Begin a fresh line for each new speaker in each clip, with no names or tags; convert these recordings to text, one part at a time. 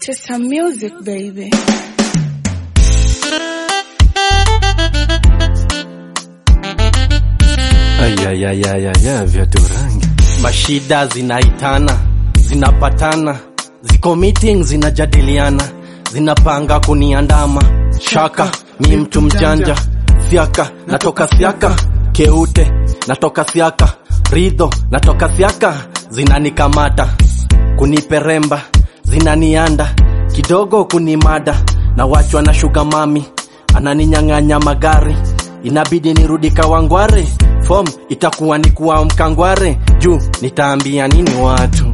to some music, baby.
Ayayayayaya viatu rangi, mashida zinaitana, zinapatana, ziko meeting zinajadiliana, zinapanga kuniandama. Shaka mi mtu mjanja, siaka natoka siaka, keute natoka siaka, ridho natoka siaka, zinanikamata kuniperemba, zinanianda kidogo kunimada, na wachwa na shuga mami ananinyang'anya magari, inabidi nirudi Kawangware, form itakuwa ni kuwa mkangware, juu nitaambia nini watu,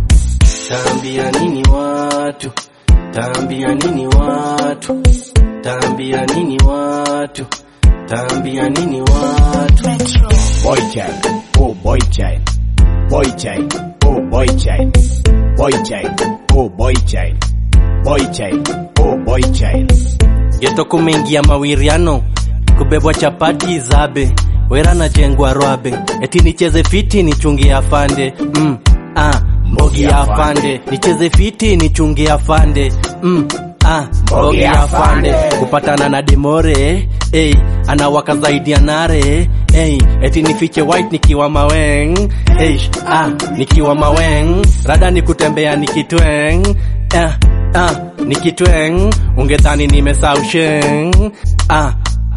taambia nini watu, taambia nini watu, taambia nini watu, taambia nini watu.
Boy child, oh boy child, boy child, oh boy child, boy child, oh boy child, boy child, oh boy child.
Geto kumeingia mawiriano, kubebwa chapati zabe, wera na jengwa rwabe, eti nicheze fiti nichungie afande mm, ah, mbogi ya afande, nicheze fiti nichungie afande mm, ah, mbogi ya afande, kupatana na demore hey, anawaka zaidi ya nare hey, eti nifiche white nikiwa maweng hey, ah, nikiwa maweng rada ni kutembea nikitweng ah, ah, nikitweng ungedhani nimesausheng ah,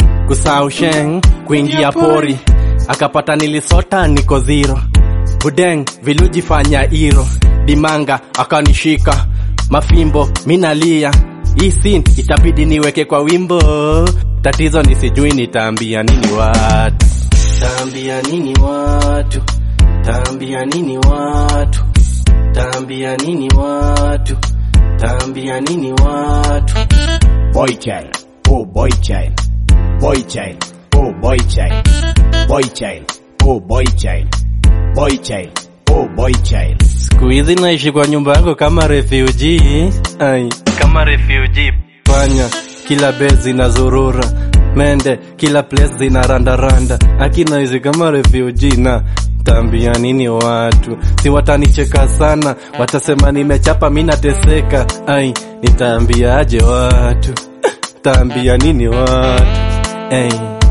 kusausheng kuingia pori akapata nilisota niko zero budeng vilujifanya iro dimanga akanishika mafimbo minalia hii sin itabidi niweke kwa wimbo tatizo ni sijui nitaambia nini watu taambia nini watu taambia nini watu taambia nini watu taambia nini watu
Boy child, oh boy child, boy child, oh boy child, boy child, oh boy child, boy child, oh boy child.
siku hizi naishi kwa nyumba yangu kama refugee ai kama refugee panya kila base zinazurura mende kila place zinarandaranda akina hizi kama refugee na taambia nini watu si watanicheka sana watasema nimechapa mi nateseka ai nitaambiaje watu taambia nini watu ai